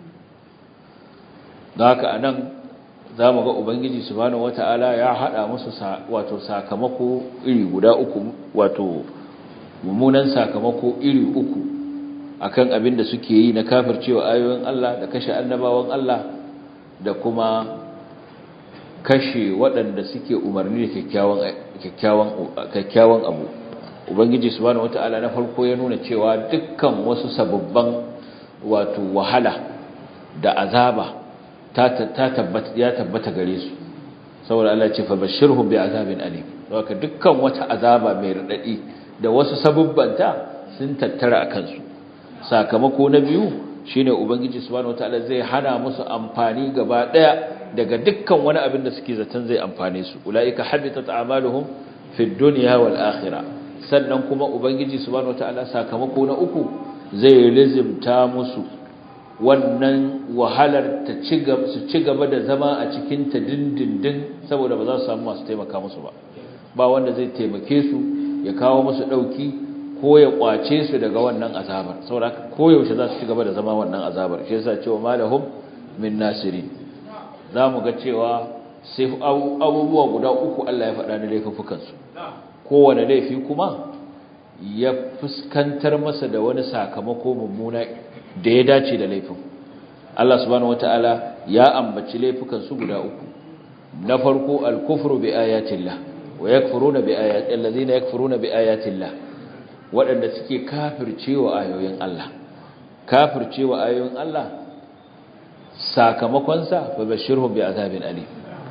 da haka anan za mu ga ubangiji subhanahu wata'ala ya hada musu wato sakamako iri guda uku wato mummunan sakamako iri uku akan abin da suke yi na kafircewa ayoyin Allah da kashe annabawan Allah da kuma kashe waɗanda suke umarni da kyakkyawan abu ubangiji subhanahu wata'ala na farko ya nuna cewa dukkan wasu sababban wato wahala da azaba ya tabbata gare su saboda Allah ce fa bashirhum bi azabin alim saboda dukkan wata azaba mai radadi da wasu sabubbanta sun tattara a kansu sakamako na biyu shine ubangiji subhanahu wataala zai hana musu amfani gaba daya daga dukkan wani abin da suke zaton zai amfane su ulaika habitat a'maluhum fid dunya wal akhirah sannan kuma ubangiji subhanahu wataala sakamako na uku zai lizimta musu wannan wahalar ta ci gaba su ci gaba da zama a cikin ta dindindin saboda ba za su samu masu taimaka musu ba ba wanda zai taimake su ya kawo musu dauki ko ya kwace su daga wannan azabar saboda koyaushe za su ci gaba da zama wannan azabar shi yasa cewa malahum min nasirin zamu ga cewa sai abubuwa guda uku Allah ya faɗa na laifukan su kowane laifi kuma ya fuskantar masa da wani sakamako mummuna da ya dace da laifin Allah subhanahu wataala ya ambaci laifukan su guda uku na farko al-kufru bi ayatillah wa yakfuruna bi ayati allazina yakfuruna bi ayatillah waɗanda suke kafircewa ayoyin Allah kafircewa ayoyin Allah sakamakon sa fa bashirhum bi azabin alim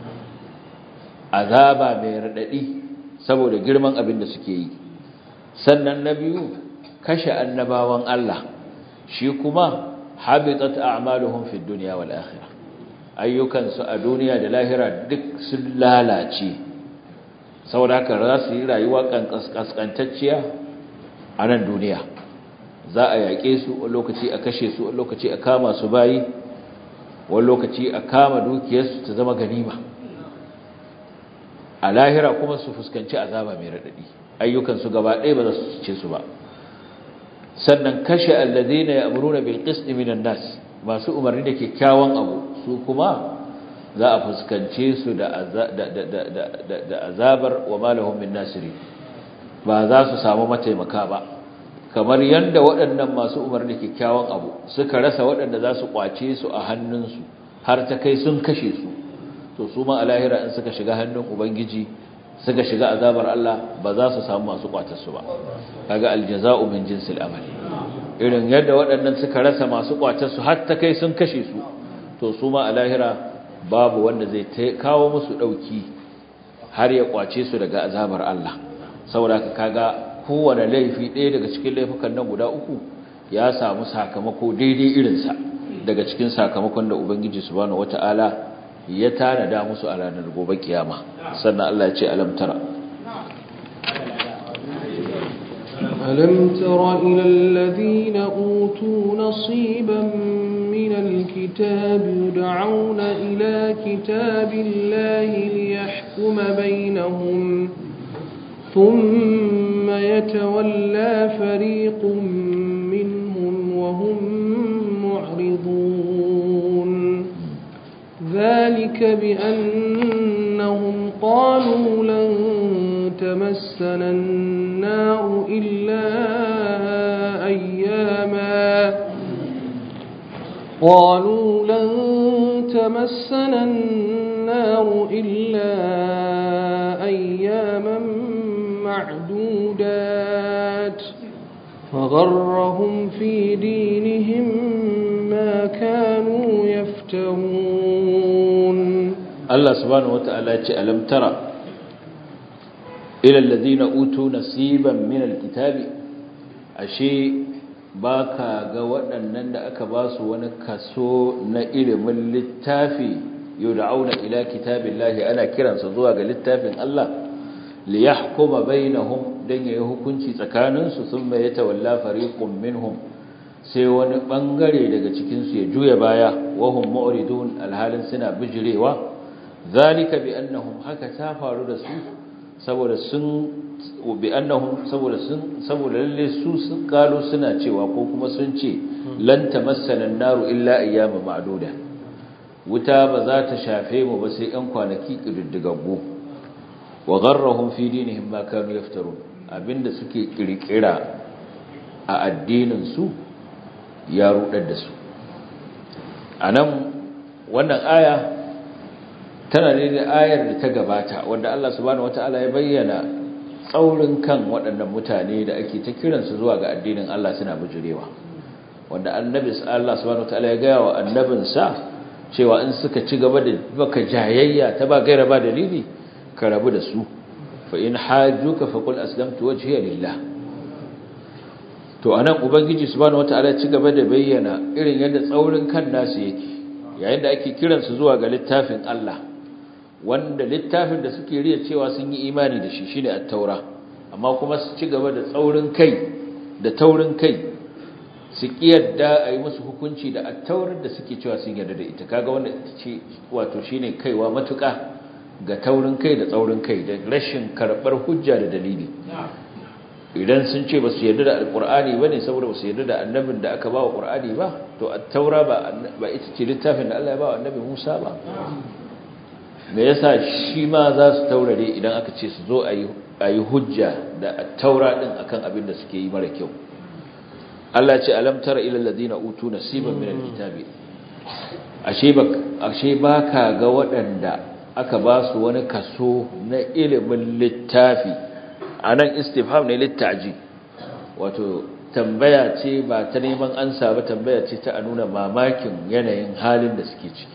azaba mai radadi saboda girman abin da suke yi sannan na biyu kashe annabawan Allah shi kuma habitat a'maluhum fid dunya wal akhirah ayyukan su a duniya da lahira duk sun lalace saboda haka za su yi rayuwa kaskantacciya a nan duniya za a yaƙe su wani lokaci a kashe su wani lokaci a kama su bayi wani lokaci a kama dukiyarsu ta zama ganima a lahira kuma su fuskanci azaba mai raɗaɗi ayyukansu gaba ɗaya ba za su ce su ba sannan kashe allazina ya'muruna bil qist minan nas masu umarni da kyakkyawan abu su kuma za a fuskance su da da azabar wa malahum min nasiri ba za su samu mataimaka ba kamar yanda waɗannan masu umarni da kyakkyawan abu suka rasa waɗanda za su kwace su a hannunsu har ta kai sun kashe su to su ma a lahira in suka shiga hannun ubangiji suka shiga azabar Allah ba za su samu masu kwatarsu ba kaga aljaza'u min jinsil amal irin yadda waɗannan suka rasa masu kwatarsu har ta kai sun kashe su to su ma a lahira babu wanda zai kawo musu dauki har ya kwace su daga azabar Allah saboda kaga kowane laifi ɗaya daga cikin laifukan nan guda uku ya samu sakamako daidai irinsa daga cikin sakamakon da ubangiji subhanahu wataala ya tanada musu a ranar gobe kiyama sannan Allah ya ce alam tara ألم تر إلى الذين أوتوا نصيبا من الكتاب يدعون إلى كتاب الله ليحكم بينهم ثم يتولى فريق منهم وهم معرضون ذلك بأنهم قالوا لن تمسنا النار إلا أياما قالوا لن تمسنا النار إلا أياما معدودات فغرهم في دينهم ما كانوا يفترون Allah subhanahu wata'ala ce alam tara ila allazina utu nasiban min alkitabi ashe baka ga waɗannan da aka ba su wani kaso na ilimin littafi yud'auna ila kitabillahi ana kiransa zuwa ga littafin Allah li yahkuma bainahum dan yayi hukunci tsakaninsu thumma yatawalla fariqun minhum sai wani bangare daga cikin su ya juya baya wahum mu'ridun alhalin suna bijirewa zalika bi annahum haka ta faru da su saboda sun bi annahum saboda sun saboda lalle su sun kalo suna cewa ko kuma sun ce lan tamassana an-naru illa ayyama ma'duda wuta ba za ta shafe mu ba sai ɗan kwanaki kididdigaggu wa gharrahum fi dinihim ma kanu yaftarun abinda suke kirkira a addinin su ya rudar da su anan wannan aya tana ne da ayar da ta gabata wanda Allah subhanahu wataala ya bayyana tsaurin kan waɗannan mutane da ake ta kiransu zuwa ga addinin Allah suna bujurewa wanda annabi Allah subhanahu wataala ya gaya wa annabinsa cewa in suka ci gaba da baka jayayya ta ba gaira ba dalili ka rabu da su fa in hajjuka fa qul aslamtu wajhiya lillah to anan ubangiji subhanahu wataala ya ci gaba da bayyana irin yadda tsaurin kan nasu yake yayin da ake kiransu zuwa ga littafin Allah wanda littafin da suke riya cewa sun yi imani da shi shine at-taura amma kuma su ci gaba da tsaurin kai da taurin kai su kiyarda a yi musu hukunci da at-taurar da suke cewa sun yarda da ita kaga wanda ce wato shine kaiwa matuka ga taurin kai da tsaurin kai da rashin karbar hujja da dalili idan sun ce ba su yarda da alkur'ani ba ne saboda ba su yarda da annabin da aka ba wa ƙur'ani ba to a taura ba ita ce littafin da Allah ya ba wa annabi Musa ba me yasa shi ma za su taurare idan aka ce su zo a yi hujja da taura ɗin akan abin da suke yi mara kyau Allah ce alam tara ila alladhina utu nasiban min alkitabi ashe ba ashe baka ga waɗanda aka ba su wani kaso na ilimin littafi anan istifham ne littaji wato tambaya ce ba ta neman ansa ba tambaya ce ta nuna mamakin yanayin halin da suke ciki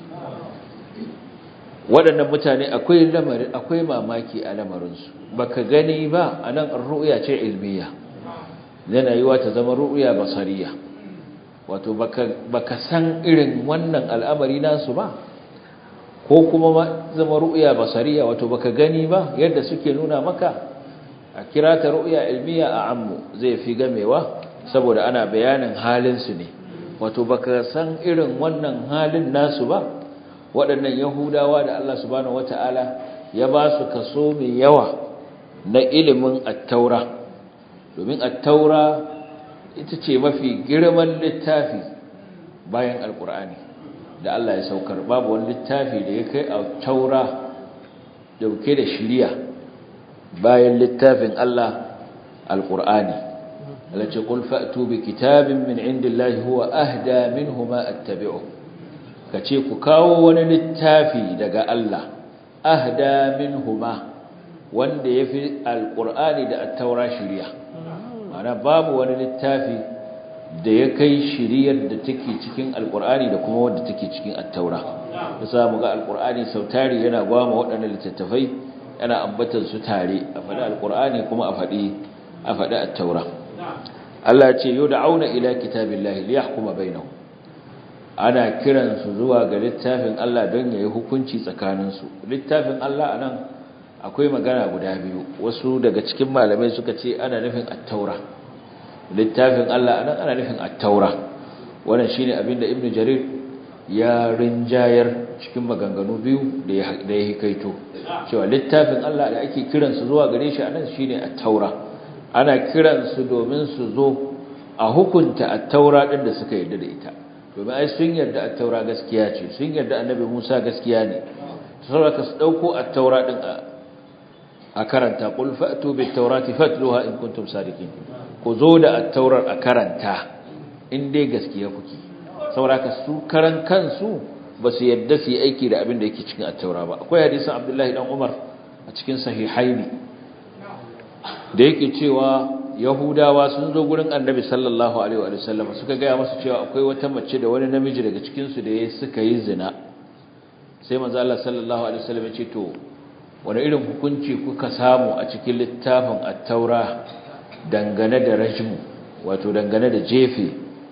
waɗannan mutane akwai lamari akwai mamaki a lamarinsu baka gani ba anan ru'ya ce ilmiya yana yiwa ta zama ru'ya basariya wato baka baka san irin wannan al'amari nasu ba ko kuma zama ru'ya basariya wato baka gani ba yadda suke nuna maka a kira ta ru'ya ilmiya a ammu zai fi gamewa saboda ana bayanin halinsu ne wato baka san irin wannan halin nasu ba waɗannan yahudawa da Allah subhanahu wata'ala ya ba su kaso mai yawa na ilimin attaura domin attaura ita ce mafi girman littafi bayan alkur'ani da Allah ya saukar babu wani littafi da ya kai attaura dauke da shiriya bayan littafin Allah alƙur'ani alace qul fa'tu bi kitabin min indillahi huwa ahda minhu ma attabi'u kace ku kawo wani littafi daga Allah ahda minhu ma wanda yafi alƙur'ani da at-taura shiriya ana babu wani littafi da ya kai shiriyar da take cikin alƙur'ani da kuma wanda take cikin at-taura yasa mu ga alƙur'ani sautari yana gwama waɗannan littattafai yana ambatar su tare a faɗi alƙur'ani kuma a faɗi a faɗi at-taura Allah ce yud'auna ila kitabillahi liyahkuma bainahum ana kiran su zuwa ga littafin Allah don yayi hukunci tsakanin su littafin Allah anan akwai magana guda biyu wasu daga cikin malamai suka ce ana nufin at-taura littafin Allah anan ana nufin at-taura wannan shine abinda ibnu jarir ya rinjayar cikin maganganu biyu da ya hikaito cewa littafin Allah da ake kiransu zuwa gare shi anan shine at-taura ana kiransu domin su zo a hukunta at-taura din da suka yarda da ita domin ai sun yarda at-taura gaskiya ce sun yarda annabi Musa gaskiya ne saboda su dauko at-taura din a karanta qul fa'tu bit-taurati fatluha in kuntum sadiqin ku zo da at-taurar a karanta in dai gaskiya kuke saboda su karan kansu ba su yadda su yi aiki da abin da yake cikin attaura ba akwai hadisin abdullahi dan umar a cikin sahihaini da yake cewa yahudawa sun zo gurin annabi sallallahu alaihi wa sallam suka gaya masa cewa akwai wata mace da wani namiji daga cikin su da ya suka yi zina sai manzo Allah sallallahu alaihi wa sallam ya ce to wani irin hukunci kuka samu a cikin littafin attaura dangane da rajmu wato dangane da jefe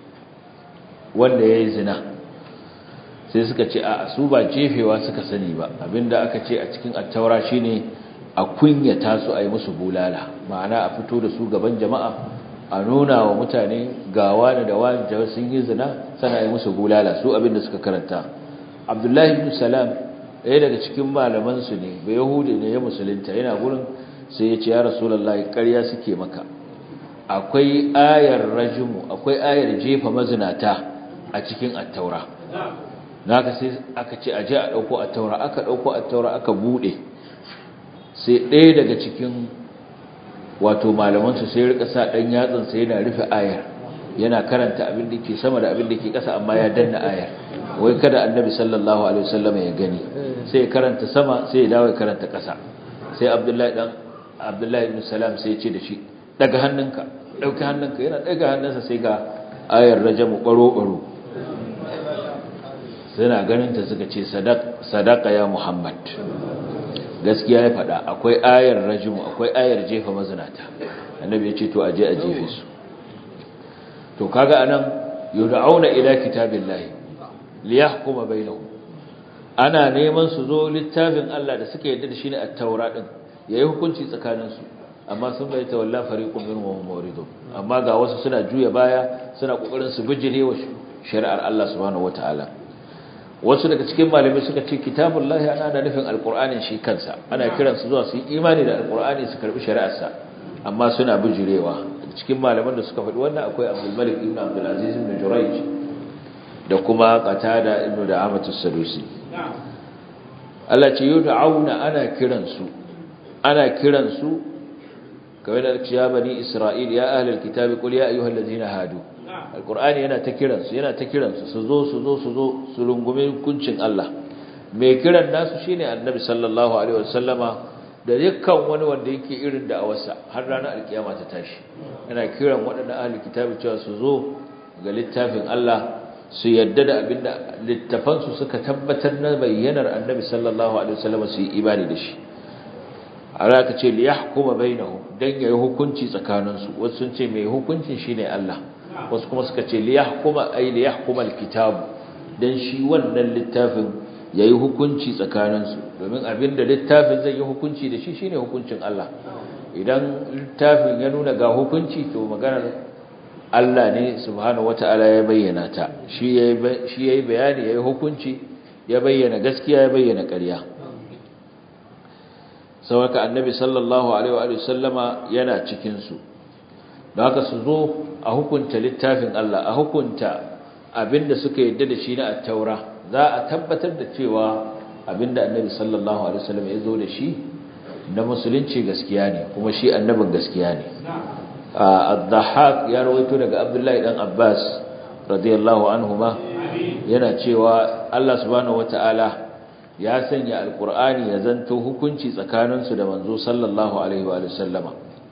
wanda ya yi zina sai suka ce a su ba jefewa suka sani ba abinda aka ce a cikin attaura shine a kunyata su a yi musu bulala ma'ana a fito da su gaban jama'a a nuna wa mutane gawa da dawa da sun yi zina sana yi musu bulala su abinda suka karanta abdullahi ibn salam ɗaya daga cikin malaman su ne ba yahudi ne ya musulunta yana gurin sai ya ce ya rasulullahi ƙarya suke maka akwai ayar rajimu akwai ayar jefa mazinata a cikin attaura naka sai aka ce aje a dauko attaura aka dauko attaura aka bude sai ɗaya daga cikin wato malaman su sai rika sa dan yatsan sai yana rufe ayar yana karanta abin da ke sama da abin da ke ƙasa amma ya danna ayar wai kada annabi sallallahu alaihi wasallam ya gani sai ya karanta sama sai ya dawo ya karanta ƙasa sai abdullahi dan abdullahi ibn salam sai ya ce da shi daga hannunka dauki hannunka yana daga hannunsa sai ga ayar rajamu baro baro suna ganin ta suka ce sadaka ya muhammad gaskiya ya faɗa akwai ayar rajimu akwai ayar jefa mazinata annabi ya ce to aje a jefe su to kaga anan yud'auna ila kitabillahi liyahkuma bainahum ana neman su zo littafin Allah da suka yarda da shi ne at-taura din yayi hukunci tsakanin su amma sun bai tawalla fariqun minhum muridun amma ga wasu suna juya baya suna kokarin su bijire wa shari'ar Allah subhanahu wataala wasu daga cikin malamai suka ce kitabullahi ana da nufin alqur'anin shi kansa ana kiran su zuwa su yi imani da alqur'ani su karbi shari'arsa amma suna bijirewa cikin malaman da suka faɗi wannan akwai Abdul Malik ibn Abdul Aziz ibn Jurayj da kuma Qatada ibn Da'amatu Sadusi Allah ce yud'auna ana kiran su ana kiran su kamar da ya bani Isra'il ya ahlul kitabi qul ya ayyuhallazina hadu alkur'ani yana ta kiransu yana ta kiransu su zo su zo su zo su rungume hukuncin Allah mai kiran nasu shine annabi sallallahu alaihi wasallama da dukkan wani wanda yake irin da awarsa har ranar alkiyama ta tashi yana kiran waɗannan ahli kitabi cewa su zo ga littafin Allah su yadda da abinda littafan su suka tabbatar na bayyanar annabi sallallahu alaihi wasallama su yi imani da shi Allah ka ce liyahkuma bainahum dan yayi hukunci tsakaninsu wasu sun ce mai hukuncin shine Allah wasu kuma suka ce liyahkuma ay liyahkuma alkitab dan shi wannan littafin yayi hukunci tsakaninsu domin abinda littafin zai yi hukunci da shi shine hukuncin Allah idan littafin ya nuna ga hukunci to maganar Allah ne subhanahu wataala ya bayyana ta shi yayi shi yayi bayani yayi hukunci ya bayyana gaskiya ya bayyana ƙarya sauka annabi sallallahu alaihi wa sallama yana cikin su da haka su zo a hukunta littafin Allah a hukunta abinda suka yadda da shi na at-taura za a tabbatar da cewa abinda annabi sallallahu alaihi wasallam ya zo da shi na musulunci gaskiya ne kuma shi annabin gaskiya ne ad-dhahhak ya rawaito daga abdullahi dan abbas radiyallahu anhuma yana cewa Allah subhanahu wataala ya sanya alqur'ani ya zanto hukunci tsakaninsu da manzo sallallahu alaihi wa sallama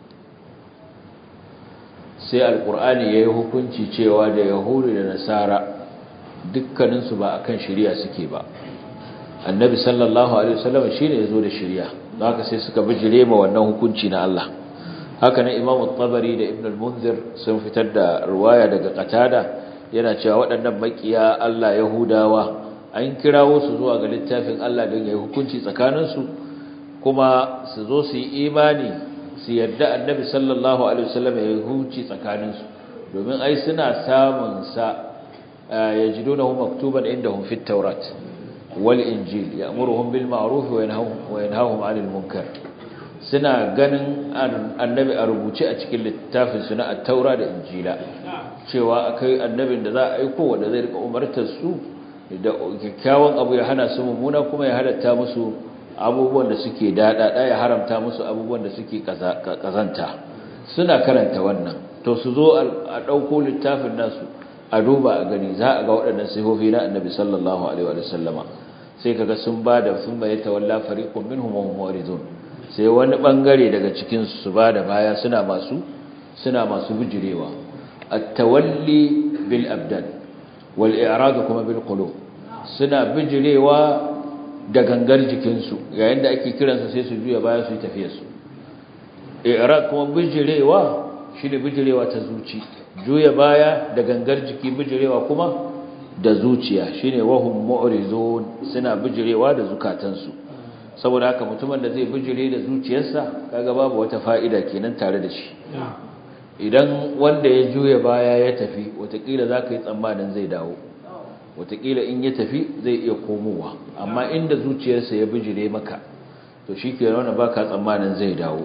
sai alkur'ani ya yi hukunci cewa da yahudu da nasara dukkaninsu ba akan shirya suke ba annabi sallallahu alaihi wasallam shine yazo da shirya don haka sai suka bijire ma wannan hukunci na Allah haka nan imam at-tabari da ibn al-munzir sun fitar da riwaya daga qatada yana cewa waɗannan makiya Allah yahudawa an kirawo su zuwa ga littafin Allah don yayi hukunci tsakaninsu kuma su zo su yi imani su yadda annabi sallallahu alaihi wasallam ya huci tsakaninsu domin ai suna samun sa yajidunahu maktuban indahum fit tawrat wal injil ya'muruhum bil ma'ruf wa yanhahum 'anil munkar suna ganin annabi a rubuce a cikin littafin su na at-taura da injila cewa akai annabin da za a aiko wanda zai rika umartar su da kyakkyawan abu ya hana su mummuna kuma ya halatta musu abubuwan da suke daɗaɗa ya haramta musu abubuwan da suke kazanta suna karanta wannan to su zo a ɗauko littafin nasu a duba a gani za a ga waɗannan sifofi na annabi sallallahu alaihi wa sallama sai kaga sun ba da sun baye tawalla fariqun minhum wa hum muridun sai wani bangare daga cikin su ba da baya suna masu suna masu bijirewa at-tawalli bil abdan wal i'rad kuma bil qulub suna bijirewa da gangar jikinsu yayin da ake kiransa sai su juya baya su yi tafiyarsu i'rad kuma bijirewa shine bijirewa ta zuci juya baya da gangar jiki bijirewa kuma da zuciya shine wahum mu'rizun suna bijirewa da zukatansu saboda haka mutumin da zai bijire da zuciyarsa kaga babu wata fa'ida kenan tare da shi idan wanda ya juya baya ya tafi watakila zaka yi tsammanin zai dawo watakila in ya tafi zai iya komowa amma inda zuciyarsa ya bijire maka to shi ke rauna ba ka tsammanin zai dawo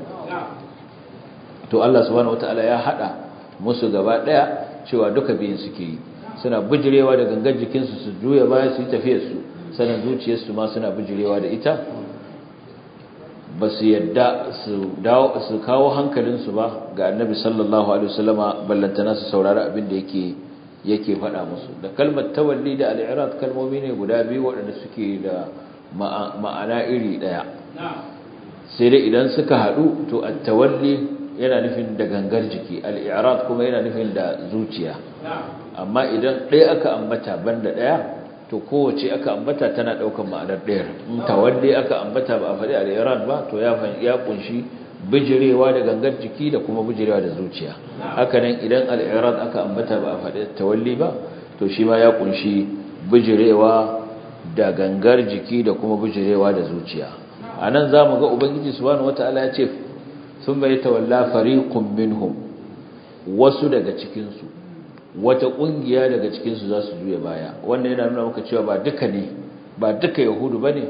to Allah subhanahu wataala ya hada musu gaba daya cewa duka biyun suke yi suna bijirewa da gangan jikinsu su juya baya su yi tafiyarsu sanan zuciyarsu ma suna bijirewa da ita ba su yadda su dawo su kawo hankalinsu ba ga annabi sallallahu alaihi wasallama ballantana su saurari abin da yake yake faɗa musu da kalmar tawalli da al'irad kalmomi ne guda biyu waɗanda suke da ma'ana iri ɗaya sai dai idan suka haɗu to at-tawalli yana nufin da gangar jiki al'irad kuma yana nufin da zuciya amma idan ɗaya aka ambata banda ɗaya to kowace aka ambata tana ɗaukar ma'anar ɗayar in tawalli aka ambata ba a faɗi al'irad ba to ya kunshi bijirewa da gangar jiki da kuma bijirewa da zuciya hakanan idan al'irad aka ambata ba a faɗi tawalli ba to shi ma ya kunshi bijirewa da gangar jiki da kuma bijirewa da zuciya a nan za mu ga ubangiji subhanahu wata'ala ya ce sun bai tawalla fariqun minhum wasu daga cikinsu wata ƙungiya daga cikinsu za su juya baya wannan yana nuna maka cewa ba duka ne ba duka yahudu ba ne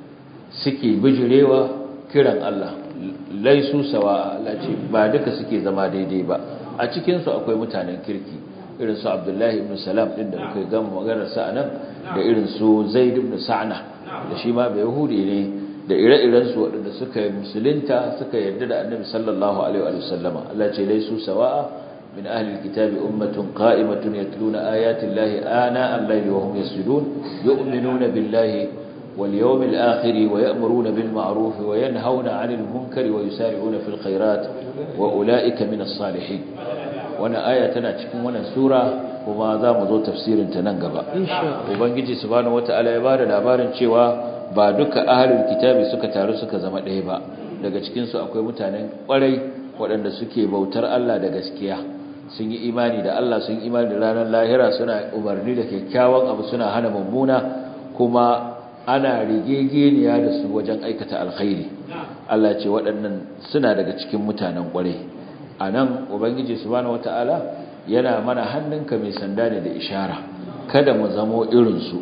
suke bijirewa kiran Allah laisu sawa Allah ce ba duka suke zama daidai ba a cikinsu akwai mutanen kirki irin su Abdullahi ibn Salam din da muka gama maganar sa anan da irin su Zaid ibn Sa'na da shi ma bai yahudi ne da ire-iren su waɗanda suka yi musulunta suka yarda da Annabi sallallahu alaihi wa sallama Allah ce laisu sawa min ahli alkitabi ummatun qa'imatun yatluna ayati llahi ana al-layli wa hum yasjudun yu'minuna billahi واليوم الآخر ويأمرون بالمعروف وينهون عن المنكر ويسارعون في الخيرات وأولئك من الصالحين وانا آية تناتكم وانا سورة وما ذا مضو تفسير تننقبا وبنجي سبحانه وتعالى يبار الأبار شوى بعدك أهل الكتاب سكة تارسك زمن إيبا daga cikinsu akwai mutanen kwarai waɗanda suke bautar Allah da gaskiya sun yi imani da Allah sun yi imani da ranar lahira suna umarni da kyakkyawan abu suna hana mummuna kuma ana rigegeniya da su wajen aikata alkhairi Allah ce waɗannan suna daga cikin mutanen ƙware a nan ubangiji subhanahu wata'ala yana mana hannunka mai sanda ne da ishara kada mu zamo irinsu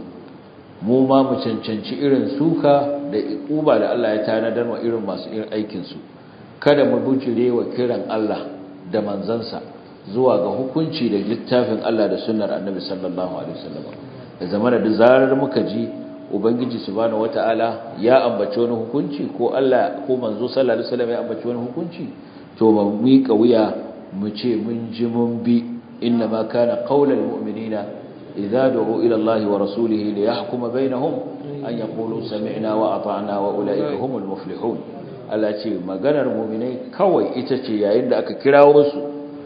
mu ma mu cancanci irin suka da ikuba da Allah ya tanadar wa irin masu irin aikinsu kada mu bujire wa kiran Allah da manzansa zuwa ga hukunci da littafin Allah da sunnar annabi sallallahu alaihi wasallam da zamana da zarar muka ji ubangiji subhanahu wataala ya ambaci wani hukunci ko Allah ko manzo sallallahu alaihi wasallam ya ambaci wani hukunci to ba mu miƙa wuya mu ce mun ji mun bi inna ma kana qaulal mu'minina idza du'u ila Allah wa rasulihi li yahkuma bainahum an yaqulu sami'na wa ata'na wa ulaika humul muflihun Allah ce maganar mu'minai kawai ita ce yayin da aka kirawo su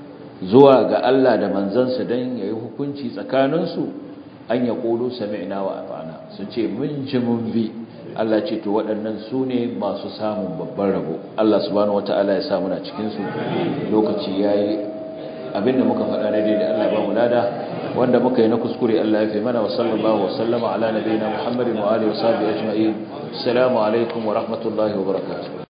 zuwa ga Allah da manzansa dan yayi hukunci tsakaninsu an ya ƙolo sami'na wa ata'na su ce mun ji mun bi Allah ce to waɗannan su ne masu samun babban rabo Allah subhanahu wata'ala ya sa muna cikin su lokaci yayi abinda muka faɗa na daidai Allah ba mu lada wanda muka yi na kuskure Allah ya fi mana wa sallallahu wa sallama ala nabiyina Muhammadin wa alihi wa sahbihi ajma'in assalamu alaikum wa rahmatullahi wa barakatuh